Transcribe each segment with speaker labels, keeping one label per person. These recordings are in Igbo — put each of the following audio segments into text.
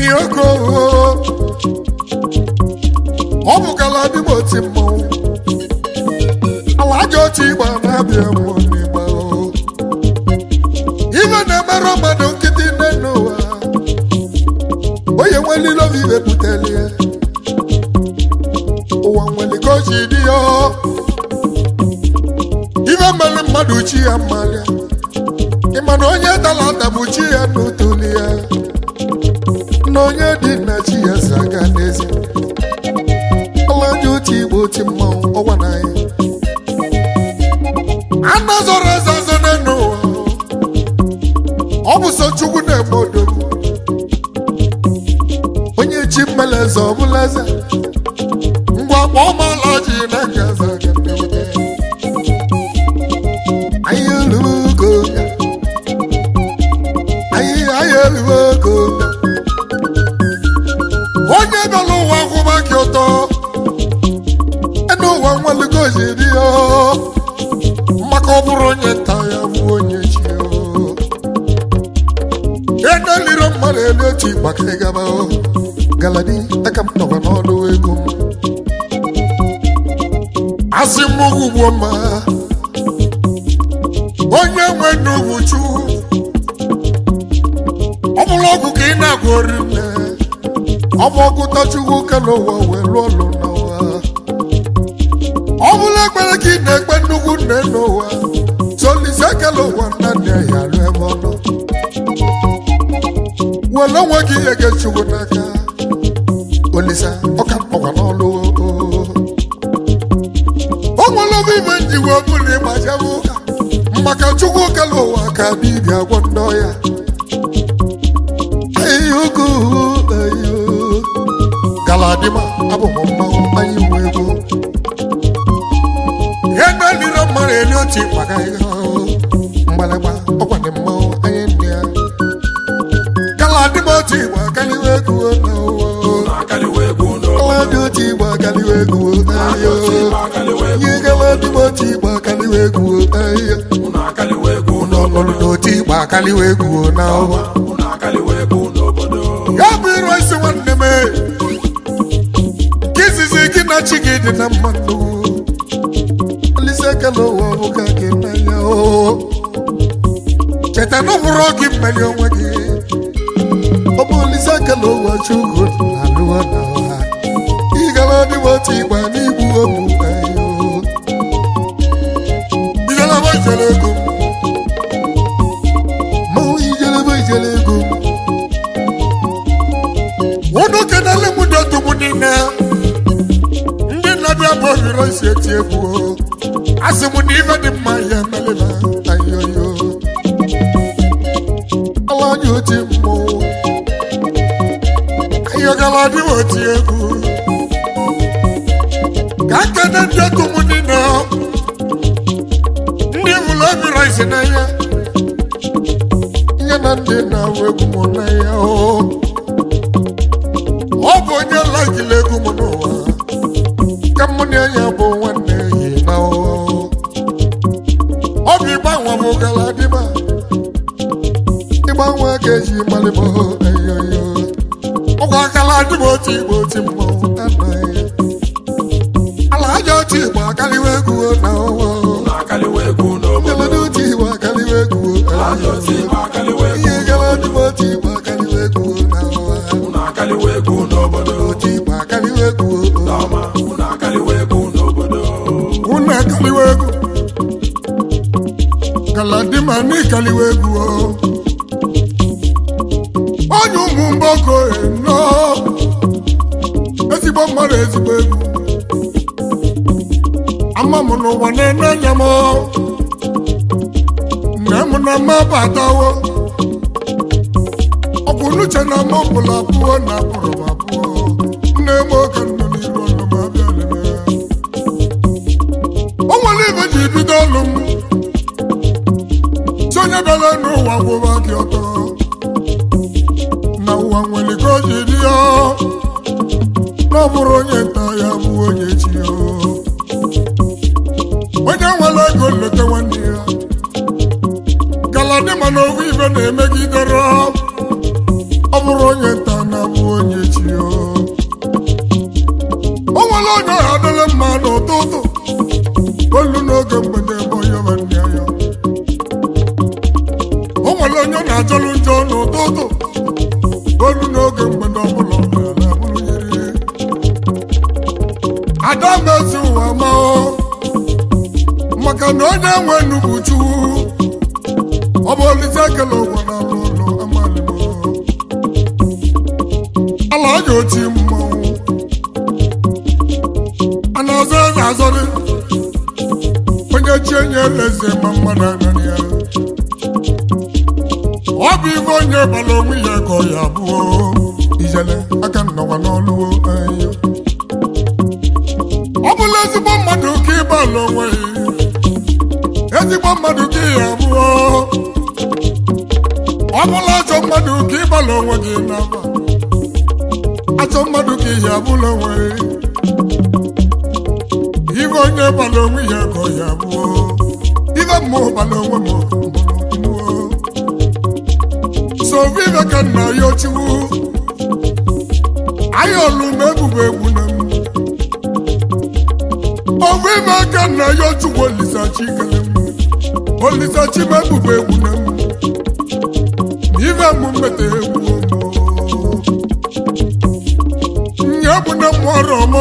Speaker 1: ogo ọ bụkala dịm oti mmọnwụ ala aja otu ịgba na-abịa mmụọ n'ịgba o ife na-emerụ mmadụ nkịtị nne n'ụwa onye nwelile obi ibe buteli ya ụwa nwere ka o ji dị ya ife mere mmadụ chi ya mmalịa ịma na onye dara ada bụ chi ya n'utoli ya na onye dị na chi ya si aga n'ezi ọlaji otu igbo oti mmanwụ ọgwa na ya anọ zọrọ eze ọzọ n'elu ụwa ọ bụ sọ chukwu na-eme odogwu onye chi mmele eze ọ bụla eze ngwa kpọọ m ọlaji na nga eze aga mmewede anyị elugo ya anyị anyị elugo ya onye nọ n'ụwa kwụba gị ụtọ enu ụwa nwelugo jiri ya maka ọ bụrụ onye nta ya bụ onye chi ya edeliro mmadụ elu otu maka ịgaba galadi aka m nọkwa n'ọdụ ego m asị m ugbo mma onye nwe n'ugwu chukwu ọ bụrụ ọgwụ ka ị na-agụ ori nne ọ bụ ọgụta chukwu ka n'ụwa wee lụọ ọlụ n'ụwa ọ bụrụ ekpere ka ị na-ekpe nnukwu nne n'ụwa solise kele ụwa nna nne ya rụ ebe ọ nọ were onwe gị ihe gị chukwu n'aka olisa ọka mkpọkwa n'ọlụ o nwere oge ime njiwe ọbụla ịgbachebe ụka maka chukwu kele ụwa ka dibịa gwọ ndị ọya ayogo ayo galadima abụ m mmanwụ anyị nwe ego ihe na-elire mmadụ eli otu maka ihe mgbalịgba ọkwa dị mmanwụ anyị ndị ya galadima otu igbo akaliwe ego na ụwa galadị otu igbo akaliwe ego ayo ihe galadima otu igbo akaliwe ego ayo n'ọnọdụ n'otu igbo akaliwe ego na ụwa ya bụ iru isi nwanne m ka izizi gị na chi gị dị na mmadụ olise ekele ụwa bụ ka gị n'anya o cheta na ọ bụrụ gị mmeri onwe gị ọ bụ olise ekele ụwa chukwu na alụwa na ụwa ịgara ọdịwa otu ịgba n'igbu obu ayo ijelebe ijele ego mmanwụ ijelebe ijele ego unu kenele m dị otu m niile ndị na-abịa bụ ohiro isi eti egwu o. asị m na ife dị mma ya emelela ayoyo ala anya oti mmụọ ayọgala dị oti egwu ka nkene ndị otu m niile ndị hụrụ ohiro isi n'anya nye na ndị na-awụ egwu m n'anya o ọ bụ onye lagila egwu m n'ụwa ka mụ na ya bụ nwanne yi na ụwa ọ bụ ịgbanwe m gara dịba ịgbanwe ka eji malịbọ eyoyo ọgwụ akala dịba otu igbo oti mmọnwụ anaghị ala aja otu igbo akaliwa egwu na ụwa ngelede otu igbo akaliwa egwu ihe gara dịba otu igbo akaliwa egwu na ụwa otu igbo akaliwa egwu unu akaliwa egwu galadima n'ikaliwa egwu o. onye ụmụ mgboko eno ezigbo mmadụ ezigbo egwu ama m n'ụwa na-ene anya m nne m na mma batawo ọ bụ n'uche na m ọbụla abụọ na abụrụ m abụọ nne m oge nọ n'iru ọnụ m abịa lebe o nwere ibe ji bido ọlụ m si onye bịara n'ụwa gwụba gị ọtọ na ụwa nwere ka o ji dị ya na ọ bụrụ onye nta ya bụ onye chi ya onye nwere ego nleta nwanne ya galadị mana owu ibe na-emegidere ọ bụrụ onye nta na bụ na-enwe nnukwu chukwu ọ bụ olise ekele ụwa na ụlọ amalimo ala ọja oti mmanwụ a na-azọ eze azọrị onye chi enye eleze ma mmadụ anaghị ya ọ bụ ife onye bara onwe ya ka ọ ya abụọ ijele aka nnọkwa n'ọlụwo anyị ọ bụla ezigbo mmadụ ka ịbala onwe ya ezigbo mmadụ ka ya abụọ ọ bụla ajọ mmadụ ka ịbala onwe gị n'aba ajọ mmadụ ka ihe abụla onwe ya ife onye bara onwe ya ka ọ ya abụọ ife mmụọ bara onwe m mbụrụ so vive ka nna ya ochiwu anyị olu m ebubo egwu na m ovu ime ka nna ya ochukwu olisachi kele m olisachi m ebubo egwu na m ife m mmeta egwu nye bụ na m ọrụ m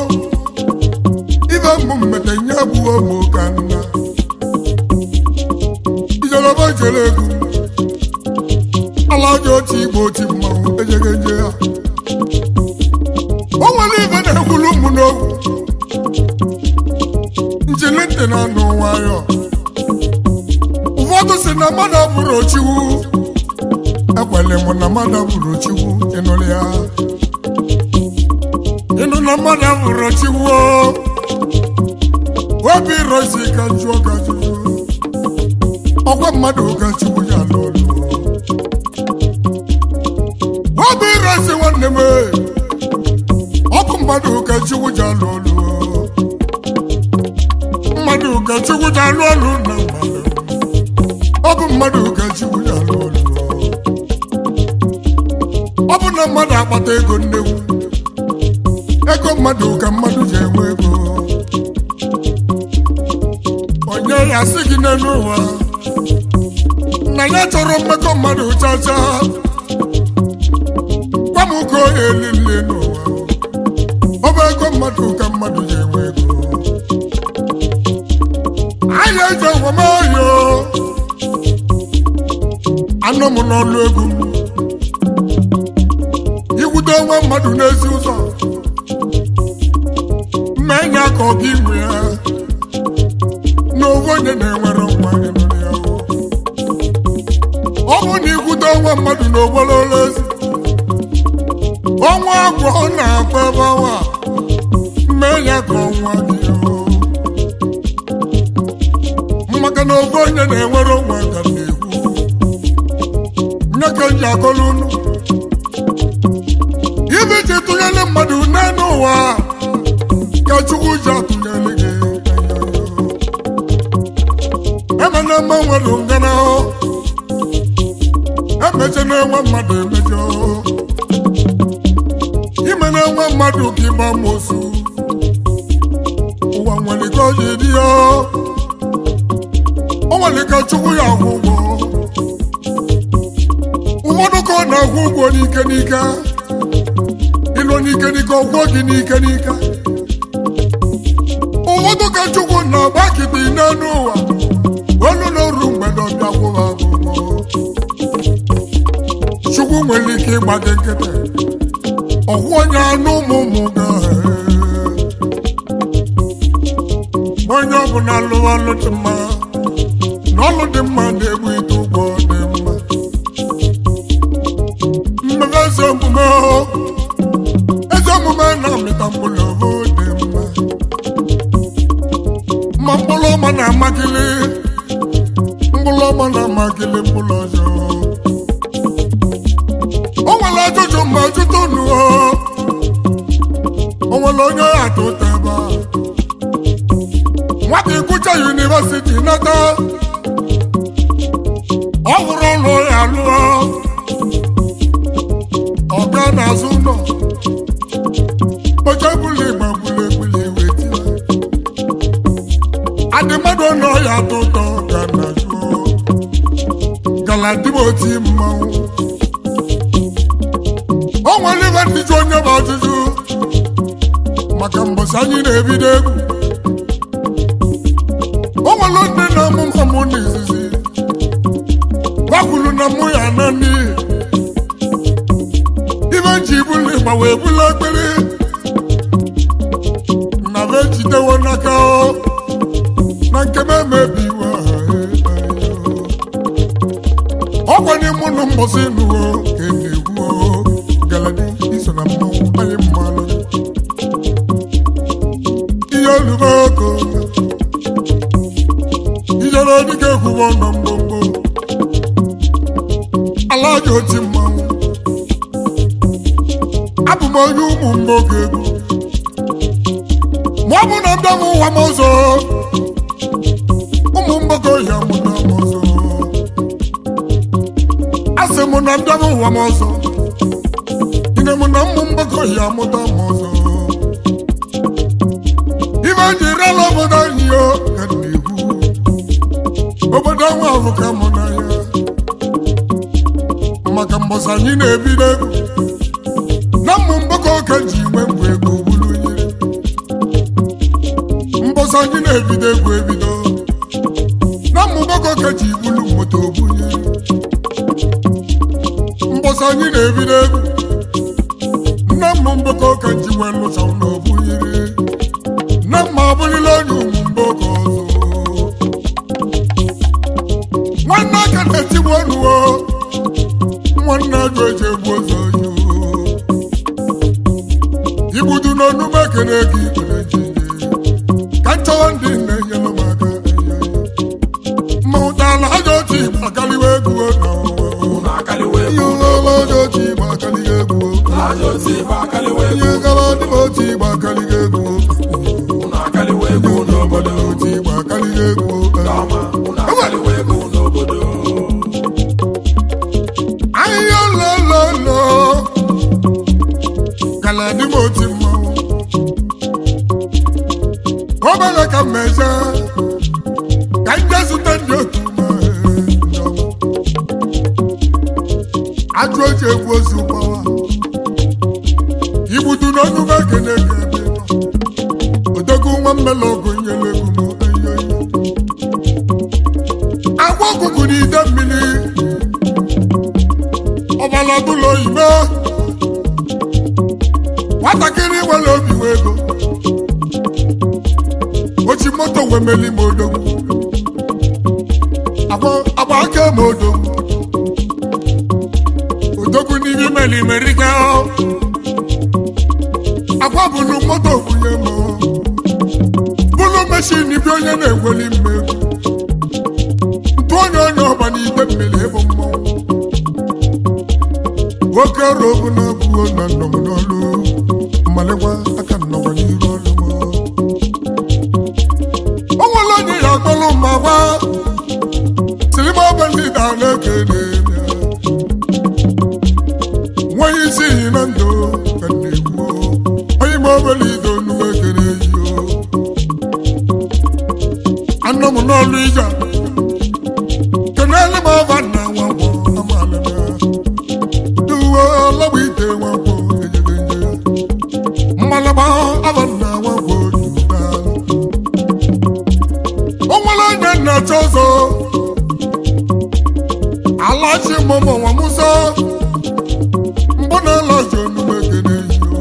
Speaker 1: ife m mmeta nye bụ ụmụ ka nna ijelọba jere egwu ala ọjọọ otu igbo otu mmanwụ ejegeje ya o nwere ife na-ekwulu ụmụ n'ogwu njili ntị na anụ nwayọ ụfọdụ si na mmadụ abụrụ ochiwu ekwele m na mmadụ abụrụ ochiwu ịnụrụ ya ịnụ na mmadụ abụrụ ochiwu obi rosi ka jụọ ka jụọ ọkwa mmadụ ka chukwu ya n'olu obi rosi nwanne m ọkụ mmadụ ka chukwu ji alụ ọlụ mmadụ ka chukwu ji alụ ọlụ na mmadụ ọ bụ mmadụ ka chukwu ji alụ ọlụ ọ bụ na mmadụ akpata ego nnekwu ego mmadụ ka mmadụ ji enwe ego onye ya sị gị n'elu ụwa na ya chọrọ mmekọ mmadụ chacha gwa m ka onye elile n'ụwa ọ bụ ego mmadụ ka mmadụ ji enwe ego anyị eji enwemoyo anọ m n'ọlụ egwu m ikwute onwe mmadụ n'ezi ụzọ mma enye aka ọ gị nwe ya na ofu onye na-enwere nwa ịnụrụ ya ọ bụ na ikwute onwe mmadụ n'ogbolo ezi ọnwa agwọ na-akpa ebe ọnwa mee ya ka ọnwa dị maka na ofu onye na-enwere onwe ka na-ekwu nye ka m ji akọrọ unu ibe ji tụnyere mmadụ n'elu ụwa ka chukwu ji atụnyere gị emena mma nwere ngana emeche na-enwe mmadụ emejọ ime na-enwe mmadụ ka ịgba mosu ụwa nwere ka ọ ji dị ya o nwere ka chukwu ya akwụ ụgwọ ụfọdụ ka ọ na-akwụ ụgwọ n'ike n'ike ịlụ n'ike n'ike ọgwọ gị n'ike n'ike ụfọdụ ka chukwu na-agba kịtị n'elu ụwa olu n'oru mgbede ọbịa kwụwa akwụkwọ chukwu nwere ike ịgba gị nkịtị ọkwụ onye anụ ụmụ ụmụ ga onye ọbụla lụọ ọlụ dị mma na ọlụ dị mma na-egbu ite ụgwọ dị mma mmebe eze omume eze omume na-amịta mkpụrụ ohu dị mma ma mkpụrụ ọma na-amakili mkpụrụ ọma na-amakili mkpụrụ ọjọọ o nwere ajụjụ ma jụta unu o nwere onye atụ ụta ebe a nwata ịgụcha yunivesiti nata ọ hụrụ ụlọ ya lụọ ọga n'azụ ụlọ oche bụla igba gbuli egbuli iwe tie adị mmadụ nọ ya atọ ụtọ ga na jụọ galadimoti mmanwụ o nwere ibe ndị ji onye bụ ajụjụ maka mbọsị anyị na-ebido egwu o nwere ndị na amụma mụ na izizi gwakwuru na mụ ya na n'ihi ibe ji bụlụ ịgba wee bụlụ ekpere na be jidewo n'aka o na nke m emebiwo ọ gwanye mụ na mbọsị nụwo ka e na-egwu o galadi iso na mmanwụ anyị mmanụ ihe olubo oko ijere dịka ekwubo nọ mgbomgbo ala ji oti mmanwụ abụ m onye ụmụ mgboge egwu ma ọ bụ na mbịa m ụwa m ọzọ ụmụ mgbogo ya mụta m ọzọ asị m na mbịa m ụwa m ọzọ ine m na ụmụ mgbogo ya mụta m ọzọ ibe ji rela obodo anyị yo ka m na-ekwu obodo nwa ahụ ka mụ na ya maka mbọsị anyị na-ebido egwu na mmụ mgbakọ ka ji nwe mgbe ego bulu nyere mbọsị anyị na-ebido egwu ebido na mmụ mgbakọ ka ji bulu moto bunyere mbọsị anyị na-ebido egwu na mmụ mgbakọ ka ji nwe lụsa na obunyere na mma abụlila onye ụmụ mgbakọ ọzọ nwanne aka na-etigbu ọnụwo nwanne ajọ eji egbu ụzọ yo igbudu n'ọnụ m ekele gị ikpere jide ka nchọwa ndị na-enyere m aka ma ụtala ajọ otu igbo akaliwa egwu n'ụwa ihe ụlọọla ajọ otu igbo akaliga egwu ihe gara dị m otu igbo akaliga egwu ihe ụlọọbọdọ otu igbo akaliga egwu ahịhịa lololo kala dị m otu mmanwụ obere ka mmeje ka nje zute ndị otu ajụ oji egwu ozu gbawa igbudu n'ọnụ m ekene ka ebe nọ odogwu nwa mmele ọgụ nyere egwu m eyoyo agwa ọkụkụ n'ide mmiri ọbala bụlụ oyibo nwatakịrị nwere obi wee ego ochi moto wee meli m odogwu agba aka m odogwu odogwu n'ihe meli merika agwa bụlụ moto kwunye m bụlụ meshin bi onye na-egweli mmegwu ntụ onye onye ọba n'ide mmiri ịbụ mmọnwụ nwoke ọrụ obu na-abụo na nnọ m n'ọlụ mmalịkwa aka nnọkwa n'iru ọlụ m o nwere onye ya akpọrọ ma gwa silima ọbụ ndị da na-ekele nweghị isi iyi na ndụ ka m na-ekwu onye ma obere ido nuwe ekele yi anọ m n'ọlụ ija kenele m ọba nna nwa gwọ amaala na duwo lọgba ite nwakwo ejegeje mmalaba abanna nwakwo duba o nwere onye nnacha ọzọ alachi mụmụ nwa musa mbụ na alachi onume kene yo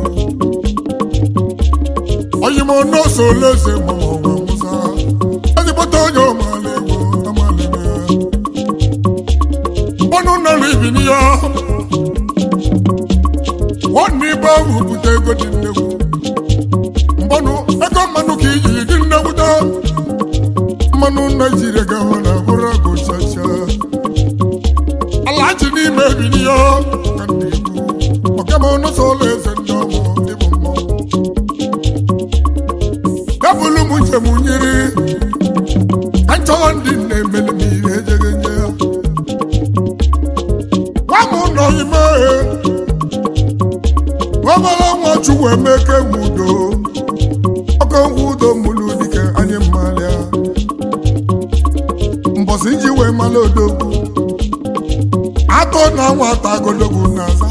Speaker 1: oyi m n'ose oleze mụmụ nwa musa ezigbote onye ọmala egwu amala na mbọnụ nara ibini ya nwanne ibe ahụ bute ego dị nnegwu mmanụ ego mmanụ ka ijiri dị nnegwuta mmanụ naijiria ga-ahụ na bụrụ agụ chacha ala ji n'ime ebili ya ka ndị ikwu ọkama ọnụsọ ụlọ eze ndị ọmụ ịbụ mmọnwụ gabụlụ m njem nyiri ka nchọwa ndị na-emeli m ihe ejeghị nye ya gwa m nọ ime ọbara nwa chukwu emeke nwudo ọkọ nwudo mụlụ dike anyị mmalịa mbọsị ji wee mala odogwu atọ na nwata agologwu na-aza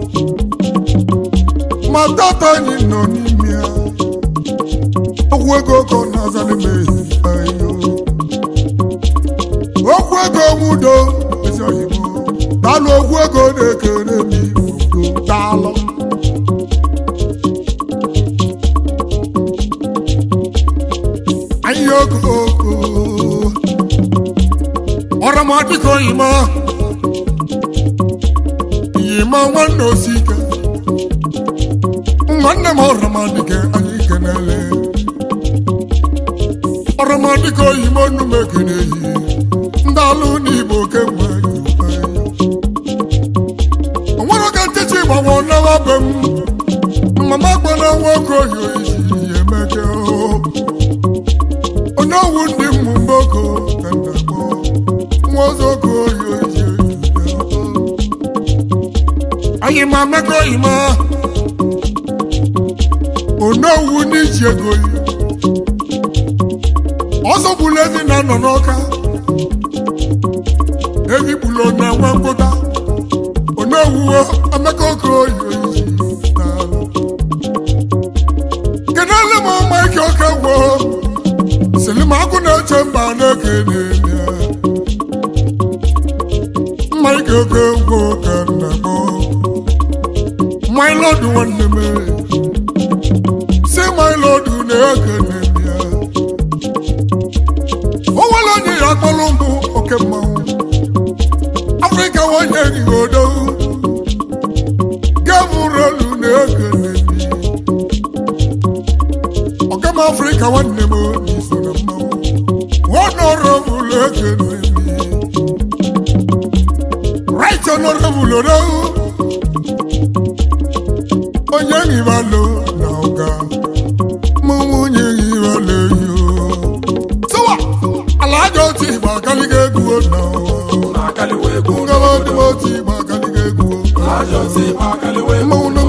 Speaker 1: ma data anyị nọ n'ime ya ọgwụ ego ka ọ na-aza n'ime ayo onwe udo ezi oyibo daalụ ogwu ego na-ekere m udo daalụ anyị oko ọramadịka oyima yima nwanne osike nwanne m ọramadịka anyị kenele ọramadịka oyima onume kenehi ndị alụ n'igbo kemgbe onwere ka ntịtị gbanwe n'awa be m mama gbana nwoke oyi oyi emeke onye owu ndị mmụ mboko ka nna gbọ nwa ozogo oyi oyi anyị ma mmekọ oyi ma onye owu n'iji ego yi ọzọ gburu ezi na nọ n'ọka ebi gburu na nwa mkpụta onye owuwo emeka oke oyi oyi kenele m maịka oke gwoo silimakụ na-eche mba na-ekene ya mmaike oke ngwo ka nna m maịlọdụ nwanne m si maịlọdụ na-ekene ya o nwere onye ya kpọrọ mbụ oke mmanwụ afrịka nwanyị erigodo gemụrelu na-ekene ọgam afrịka nwanne m n'iso na mmanwụ honorable ekene right honorable odo onye nghibalo na ụga mụ nwunye nghibalo yo sọwa ala aja otu igba akaliga egwu na ngaba otu otu igba akaliga egwu mmanwụ na